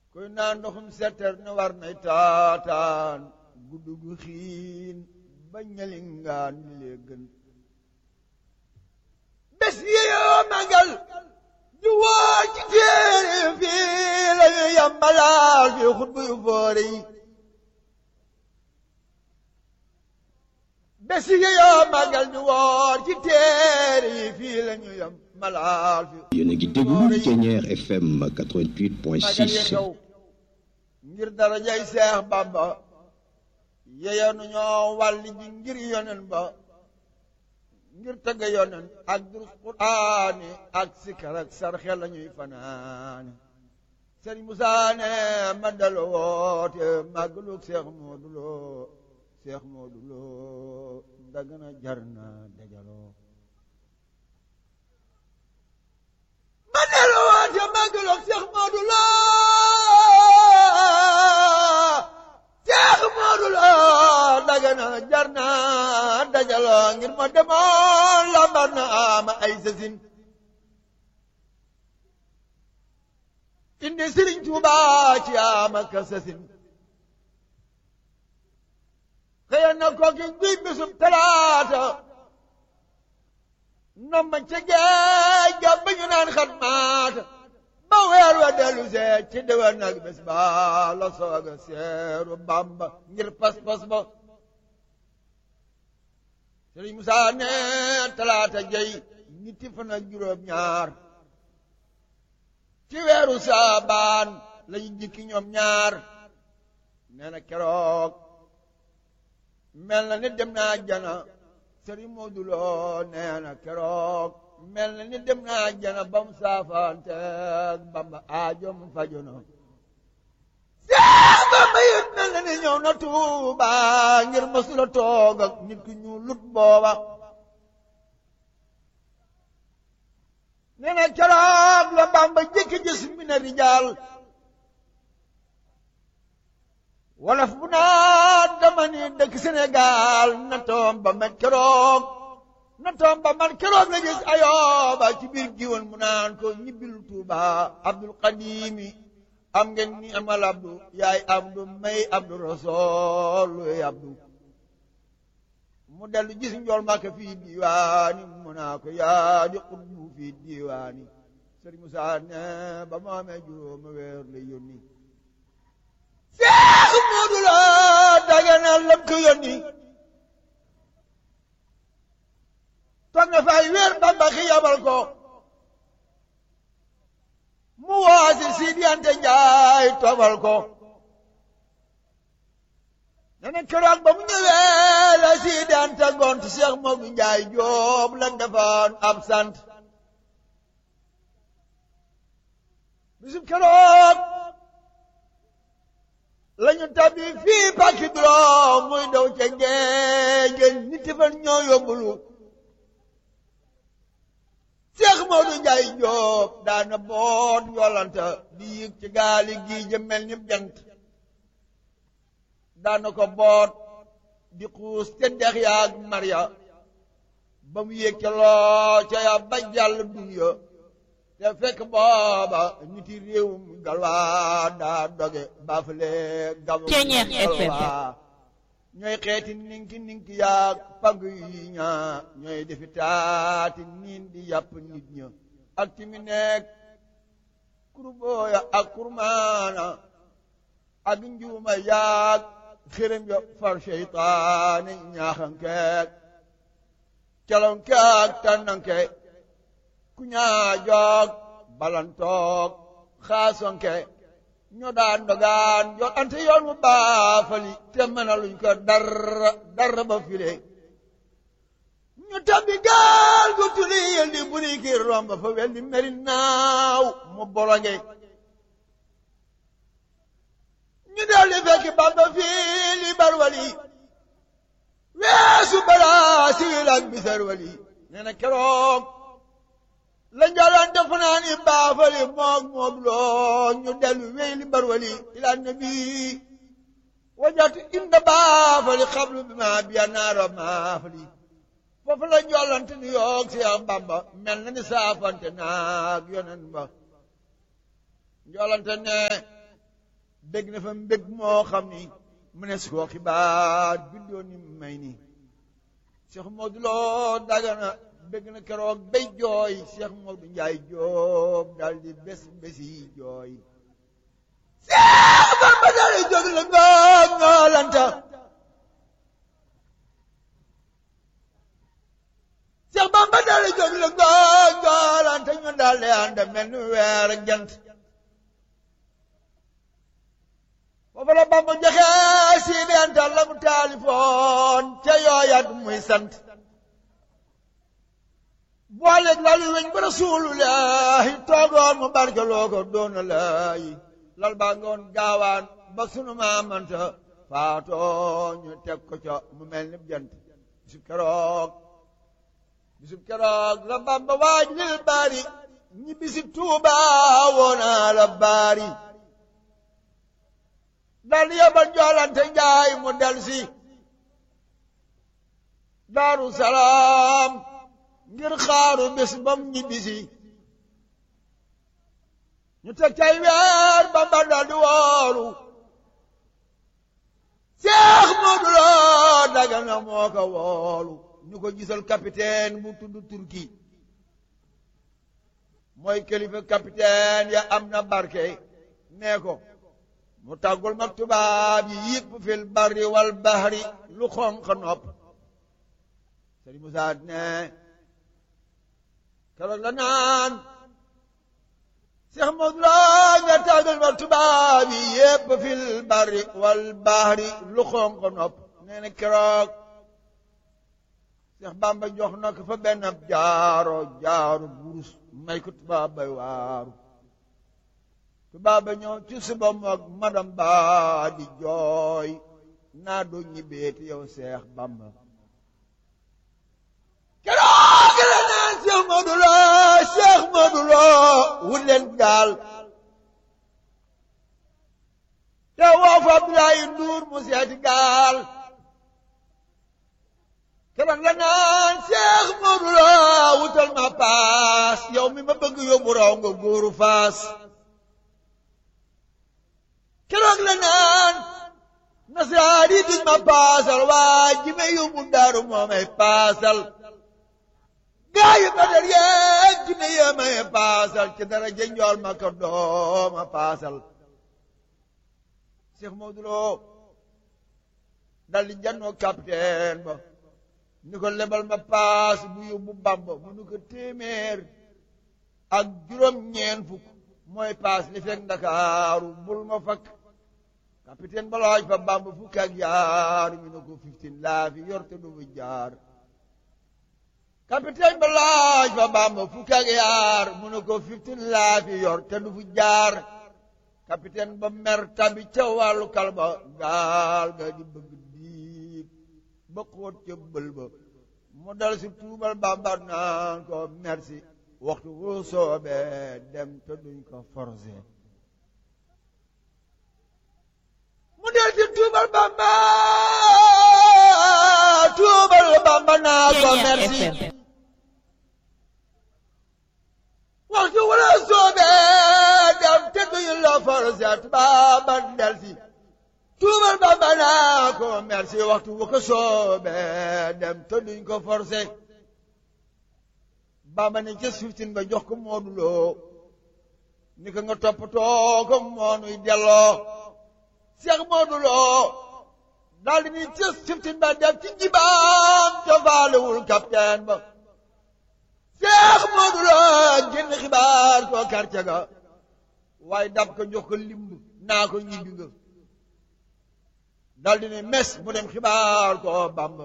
kuy naan ndoxum setter ne war nay taataan guddu gu xiin ba ñelingaan li lee gën bés yi yoo magal di woo ci téere fii la ñu yambalaal fi xutbu yu foore yi bés yi yoo magal di woo ci téere yi fii la ñu yambalaal fi yéen a ngi déglu Thiéniere FM 88.6 magal yi xew ngir darajay Seex Bamba yeyoonu ñoo wàlli ji ngir yonen ba ngir tëgg yonen ak durus quraani ak sikar ak sarxe la ñuy fanaani sëriñ Musaa ne ma dalo woote màggalug Seex Moodu Lo Seex Moodu Lo dagana jar na dajaloo ma dalo woote màggalug Seex Moodu Lo Seex Moodu Lo dagana jar na dajaloo ngir ma demoon lambar na ama ay sasin indi Sëriñ Tuuba ci ama ka sasin xëya na kooki guy bisub talaata nomba ca géej ga ba ñu naan xat maata ba weer wa dellu see ci déwén nag bés ba la sooga seeru Bàmba ngir pas-pas ba Sëriñ Musaa ne talaata jey ñetti fan ak juróom ñaar ci weeru saabaan lañu jikki ñoom ñaar nee na keroog mel na ni dem naa jana Sëriñ Moodu Lo nee na keroog mel na ni dem naa jana ba mu saafaanteeg Bamba aajo mu fajono Seex Bamba yit mel na ni ñëw na Tuuba ngir masula toog ak nit ku ñu lut booba nee na keroog la Bamba jëkki gis mi na rijaal wolof bu naa dama ni dëkk Sénégal na toom ba man keroog na toom ba man keroog la gis ayooba ci biir giwoon mu naan ko ñibbil Tuuba Abdul Qadimi am ngeen ni amal abdu yaay abdu may abdu rasool luy abdu mu dellu gis njool Màkka fii diiwaani mu naa ko yaa di xutbu fii diiwaani Sëriñ Musaa ne ba mu amee juróomi weer la yónni Seex Moodu Lo dagana lam ko yónni toog na fay weer Bamba xi yabal ko mu waasi Sidi Anta Njaay tobal ko nene keroog ba mu ñëwee la Sidi Anta gont Cheikh Moodu Njaay Joob la defoon ab sant bisub keroog lañu tabbi fii pàkki juróom muy daw ca géej nit fan ñoo yóbbulu Seex Moodu Njaay Jóob daana boot yolanta di yëg ci gaali gii ja mel ni jant daana ko boot di xuus te dex yaag marya ba mu yëg ca loo ca ya ba jàll dunya te fekk booba niti réewum galwaa daa doge baafale gamu galwaa ñooy xeeti ninki ninki yaag pagg yi ñaa ñooy defi taati niin di yàpp nit ña ak ci mi nekk kurbooya ak kurmaana ak njuuma yaag xërëm ya far seytaane ñaaxankeek calonke ak tànnanke ku ñaa joog balantoog xaasonke ñoo daan dogaan yoon ante yoon mu baafali te mënaluñ ko dara dara ba file ñu tabbi gaal gu tuli yel di buri ki romb fa wel di meri naaw mu bolonge ñu del di fekk bamba fii li barwali weesu balaa siwil ak bisar wali nee na keroog la njalaan def naa ni baafali moog moom loo ñu dellu wéy li barwali ila nabi wajatu inda baafali xablu bi ma biya naara maafali foofu la njoolante ni yoog Seex Bamba mel na ni saafante naag yonen ba njoolante ne bég na fa mbég moo xam ni mu ne su ko xibaar bindoo ni may ni Cheikh Modou Lo Dagana bég na keroog bay jooy Cheikh Modou Njaay Joob daal di bés bési jooy Cheikh Bamba daal di jóg la ngoog ngoolanta Cheikh Bamba daal di jóg la ngoog ngoolanta ñu daal di ànd mel ni weer ak jant foofu la Bamba joxe si dental la mu taalifoon ca yooyat muy sant booleeg lalu weñ ba rasulullahi toogoon mu barkeloo ko doona laayi lal baa ngoon gaawaan ba sunu maamanta faatoo ñu teg ko ca mu mel ni jant bisub keroog bisub keroog la Bamba waaj lil baari ñi bisib Tuuba woona la baari dal di yabal joolante njaay mu del si daaru salaam ngir xaaru bés bam ñibbisi ñu teg cay weer Bamba dal di woolu Seex Moodu Lo Dagana moo ko woolu ñu ko gisal capitaine bu tudd Turki mooy kilifa capitaine ya am na barke nee ko mu tàggul mag tubaab yi yëpp fil barri wal bahri lu xonq nopp Sëriñ Musaa ne keroog la naan Seex Moodu Lo nga tàggul mag tubaab yi yëpp fil barri wal bahri lu xonq nopp nee na keroog Seex Bamba jox na ko fa benn jaaro jaaro burus may ko tubaab bay waaru tubaab ba ñëw ci suba moog madam ba di jooy naa doo ñibbeeti yow Seex Bamba keroog la naan Seex Moodu Lo Seex Moodu Lo wut leen gaal te woo fa Abdoulaye Nduur mu seeti gaal keroog la naan Seex Moodu Lo wutal ma paas yow mi ma bëgg yóbbu raw nga góoru faas keroog la naan nasaraani duñ ma paasal waa ji may yóbbu daaru moo may paasal gaa yi Badar yeeg ji may yee may paasal ci dara jënjool ma ko dooma paasal Seex Moodu Lo dal di jannoo capitaine ba ni ko lebal ma paas bu yóbbu Bamba mu ni ko téeméer ak juróom ñeen fukk mooy paas li fekk Ndakaaru bul ma fakk capitaine ba laaj fa Bamba fukk ak yaar ñu ne ko fifteen laa fi yor te du fi jaar capitaine ba laaj fa Bamba fukk ak yaar mu ne ko fifteen laa fi yor te du fi jaar capitaine ba mer tabi ca wàllu kalba gaal ga di bëgg diig ba xóot ca bël ba mu dal si tuubal Bamba naan ko merci waxtu woo soobee dem te duñ ko forcé mu del ci tuubal Bamba tuubal Bamba naa ko merci waxtu wala soobee dem te duñ la forcé Bamba del si tuubal Bamba naa ko merci waxtu wu ko soobee dem te duñ ko forcé Bamba ne ca fiftin ba jox ko Moodu Lo ni ko nga toppatoo ko moonuy delloo Seex Moodu Lo daal di ni ca fiftin ba def ci jibaam tofaalewul capitaine ba Seex Moodu Lo génn xibaar ko quartier ga waaye dab ko jox ko limb naa ko ñibbi nga daal di ne mes mu dem xibaar ko Bamba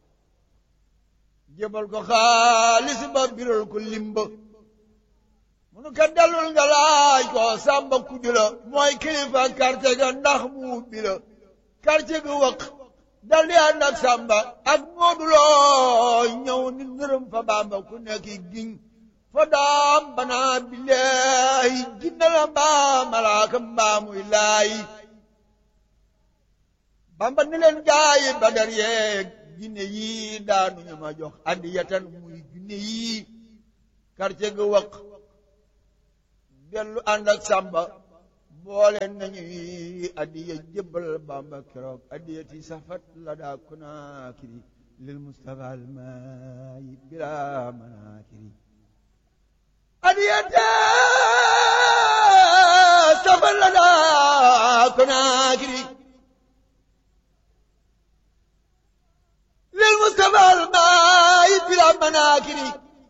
jébal ko xaalis ba biral ko limba munu ko dellul nga laaj ko sàmba kuju la mooy kilifa quartier ga ndax mu ubbi la quartier ga wëq dal di ànd ak sàmba ak Moodu Lo ñëw ni nërëm fa Bamba ku nekk giñ fa daam banaa billaahi jinna la mbaa malaaka mbaa muy laayi Bamba ni leen gaayi Badar yeeg jinne yii daanuñu ma jox andi yatan muy jinne yii quartier ga wëq dellu ànd ak sàmba boole nañuy addiya jébbal Bamba keroog addiyati safat la daa kunaakiri lil Mustafa almaayi bila manaakiri addiyati safat la daa kunaakiri lil Mustafa almaayi bila manaakiri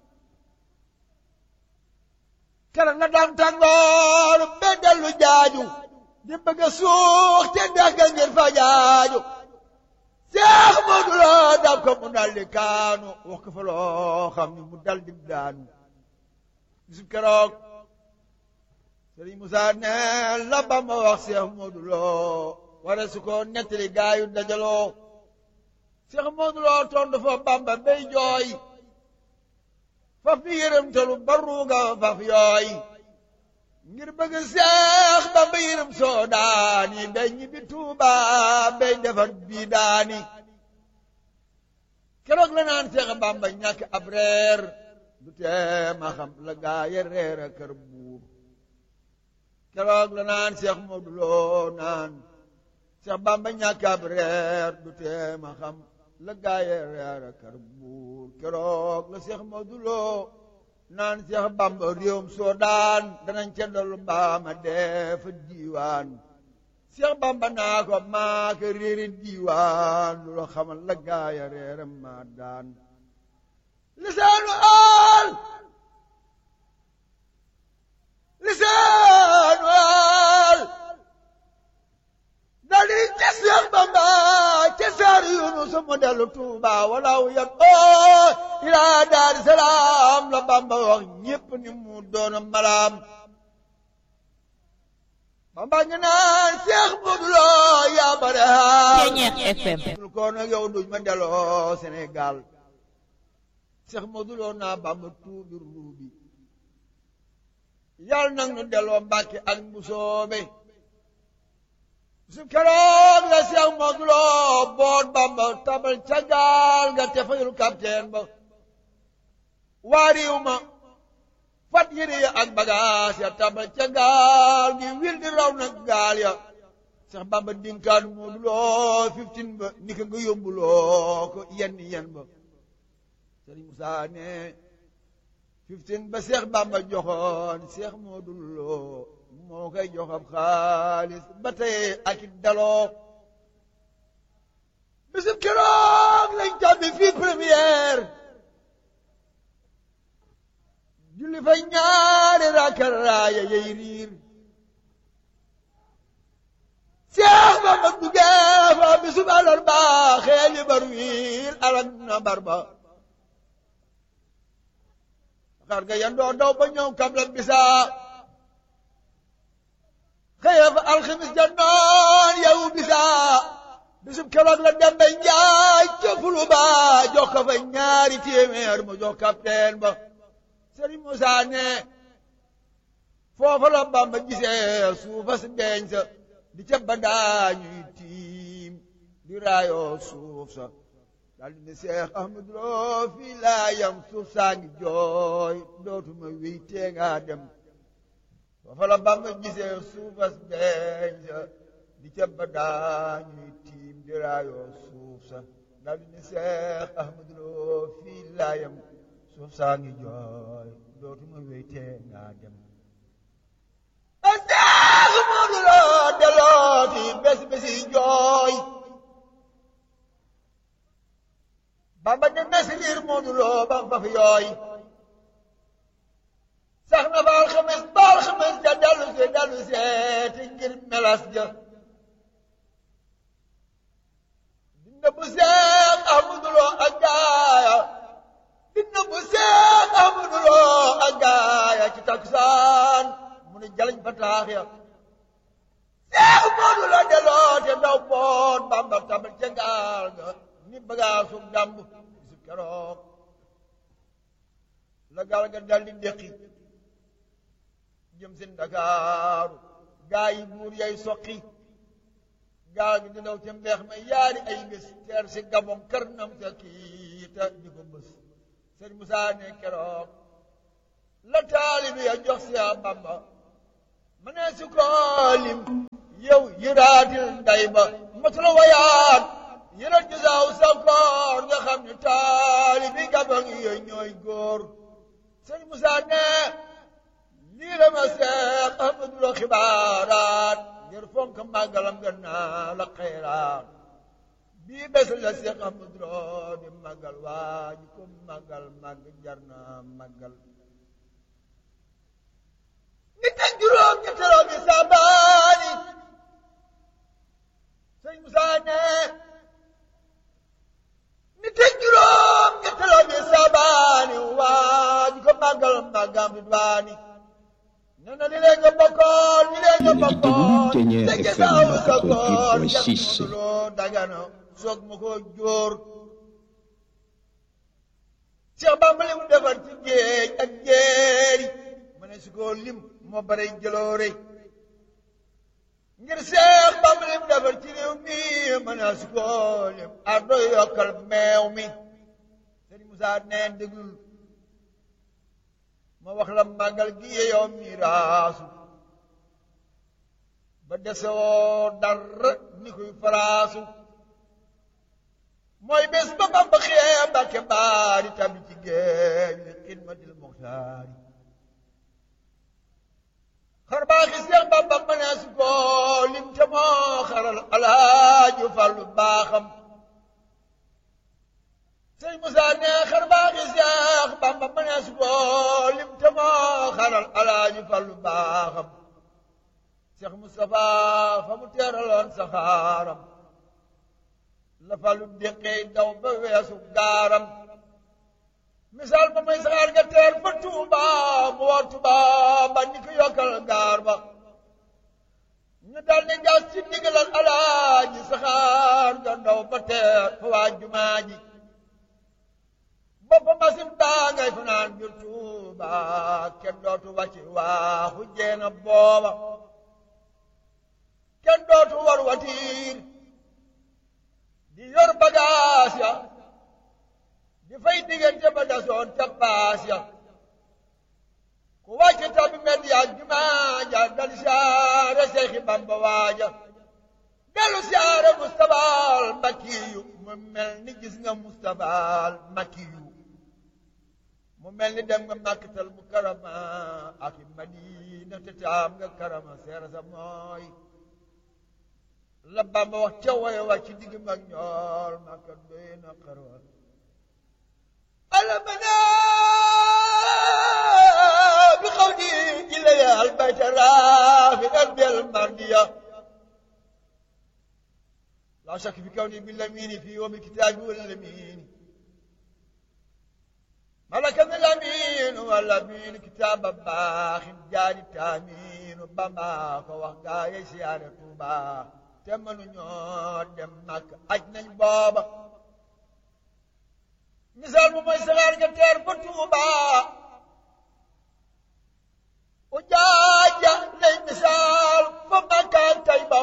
kara nga daan tàngoor be dellu jaaju di bëgg a suux te dex ga ngir fa jaaju seex Moodu Lo daf ko mu dal di kaanu wax ko fa loo xam ni mu dal di daanu bisu keroog Sëriñ Musaa ne la Bamba wax seex Moodu Lo wara su ko nettali gaayu dajaloo seex Moodu Lo tontu fa Bamba bay jooy faf ni yërëm talu baruuga faf yooy ngir bëgg seex Bamba yërëm soo daani bay ñibbi Tuuba bay defar bii daani keroog la naan seex Bamba ñàkk ab reer du tee ma xam la gaaye reer a kër buur keroog la naan seex Moodu Lo naan seex Bamba ñàkk ab reer du tee ma xam la gaaye reer a kër buur keroog la seex Moodu Lo naan seex Bamba réewum Soodaan danañ ca dollu mbaama def diiwaan seex Bamba naa ko maa ko réeri diiwaan lu la xamal la gaaya reeram maa daan lisaanu aal lisaanu aal dali ca seex Bamba ca saar Yunus mu dellu Tuuba walaw yat oo ilaa daari salaam la Bamba wax ñépp ni mu doona malaam Bamba ngi naan Seex Moodu Lo yaa bare haal Ceñeex FM dul ko nag yow duñ ma delloo Sénégal Seex Moodu Lo naa Bamba tuubi ruubi yàlla nag nu delloo Mbàkke ak Mbusoobe su keroog la Seex Moodu Lo boot Bamba tabal ca gaal nga te fayul capitaine ba waa réew ma fat yére ya ak bagaas ya tabal ca gaal gi wil di raw nag gaal ya Seex Bamba dinkaan Moodu Lo fifteen ba ni ko nga yóbbuloo ko yenn yen ba Sëriñ Musaa ne fifteen ba Seex Bamba joxoon Seex Moodu Lo moo koy jox ab xaalis ba tey ak it daloo bisub keroog lañ tàbbi fii première julli fa ñaari rakkal raaya yey riir Seex Bamba duggee fa bisub àllarba xeeli bar wiil alak na bar ba xar ga yandoo daw ba ñëw kam la bisaa xëye fa alxamis ja noon yow bisaa bisub keroog la dem ba njaay ca fulu ba jox ko fa ñaari téeméer mu jox capitaine ba Sëriñ Musaa ne foofa la Bamba gisee suufa si beeñ sa di ca ba daañuy tiim di raayoo suuf sa daal di ne Seex Ahmadu Lo fii laa yam suuf saa ngi jooy dootuma wéy tee ngaa dem foofa la Bamba gisee suufas beeñ sa di ca ba daañuy tiim di raayoo suuf sa daal di ne Seex Ahmadu Lo fii laa yam suuf saa ngi jooy dootuma wéy tee ngaa dem a Seex Moodu Lo delooti bés bési jooy Bamba ne nasiriir Moodu Lo ba ba fi yooy sax na ba alxames ba alxames ja dellu si dellu seeti ngir melas ja dina bu Seex Ahmadu Lo ak gaaya dina bu Seex Ahmadu Lo ak gaaya ci takusaan mu ne jalañ fa taax ya Seex Moodu Lo delloo te daw boot Bamba tabal ca gaal ga ni bagaasu damb bisu keroog la gaal ga dal di déqi jëm seen Dakaaru gaa yi buur yay soqi gaal gi di daw ca mbeex ma yaari ay bés teer si gabon kër nam sa kiita di ko bés sëñ Musaa ne keroog la taalibi ya jox si Bamba ma ne su ko lim yow yëraatil nday ba matula wayaat yëral gisaaw sa koor nga xam ne taali bi gabang yooyu ñooy góor sëñ Moussa ne lii la ma seex Ahmadu la xibaaraat ngir fonk màggalam gën naa la xayraat bii bés la seex Ahmadu loo di màggal waa ji ko màggal màgg jar na màggal nit ak juróom ñetteloo bi sabaani sëñ Moussa ne nit ak juróom ñetteloo bi sabaani waa ji ko màggal màggam bi duwaani nee na li leen nga bokkoon li leen nga bokkoon Ténière te FM gisaaw sa koor 88.6. loo dagana soog ma ko jóor Cheikh Bamba li mu defar ci géej ak jéeri ma ne su ko lim moo bare jëloore ngir Cheikh Bamba li mu defar ci réew mi ma ne su ko lim ardo yokkal meew mi Sëriñ Moussa neen déglul ma wax la màggal gi yow miraasu ba desewoo dara ni koy faraasu mooy bés ba Bamba xee Mbàkke baari tabi ci géej li xidmatil muxtaari xar baaxi Seex Bamba mënees ko lim te moo xaral alaaju fallu baaxam sëñ Moussa ne xar baaxi Seex Bamba mënees ko lim te moo xaral alaaju fallu baaxam Seex Moustapha fa mu teeraloon saxaaram la falu déqee daw ba weesu gaaram misaal ba may saxaar nga teer fa Tuuba mu war Tuuba ba ni ko yokkal gaar ba ñu dal di gas ci ndigalal alaaji saxaar nga ndaw ba teer fa waa jumaa ji boppa masin baa ngay fanaan biir Tuuba kenn dootu wàcci waaxu jeena booba kenn dootu war watiir di yor bagaas ya di fay diggante ba dasoon ca paas ya ku wàcce tabi med ya jumaa ja dal siyaare Seexi Bamba waaja dellu siyaare Mustafaal Makiyu mu mel ni gis nga Mustafaal Makiyu mu mel ni dem nga Makkatal Mukarrama ak i Madina te taam nga karama seera sa mooy la Bamba wax ca woye wa ci digg mag ñool Makka doy na xarwal alamana bi xaw di ilaya albayta raafi ardel mardiya la shak fi kawni bi lamini fi wa bil kitabi wal lamini malaka mi lamin wal lamin kitaba baaxin jaari taaminu Bamba ko wax gaaye siyaare Tuuba te mënuñoo dem Makka aj nañ booba misaal bu mooy saxaar nga teer ba Tuuba u jaaja lay misaal fa Makka ak Tayba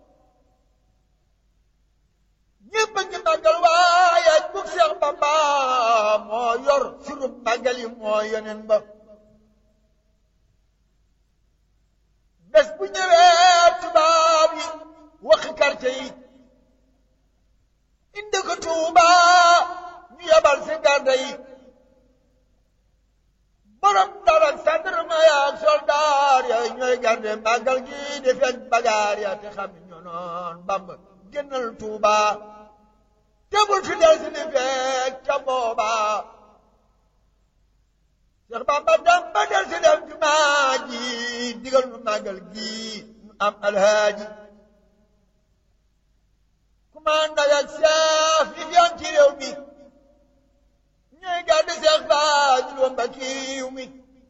ñépp ngi màggal waaye bug Seex Bamba moo yor surub màggal yi moo yonen ba bés bu ñëwee tubaab yi waxi quartier yi indi ko Tuuba ñu yabal si garde yi borom dara gendarme ya ak soldaar ya ñooy garde màggal gi di fekk bagaar ya te xam ne ñoo noon Bamba génnal Tuuba te bul fi del si di fekk ca booba Seex Bamba dem ba del si dem jumaa ji digal nu màggal gi nu am alhaaji commande ak chef yi fi am ci réew mi ñooy gàddu Seex Faadil wa Mbakiyu mi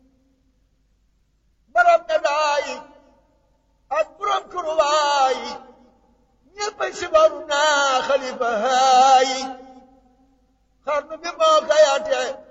borom médaille yi ak borom kuruwaay yi ñëpp a sibaru naa xalifa haayi xarnu bi moo ko yaate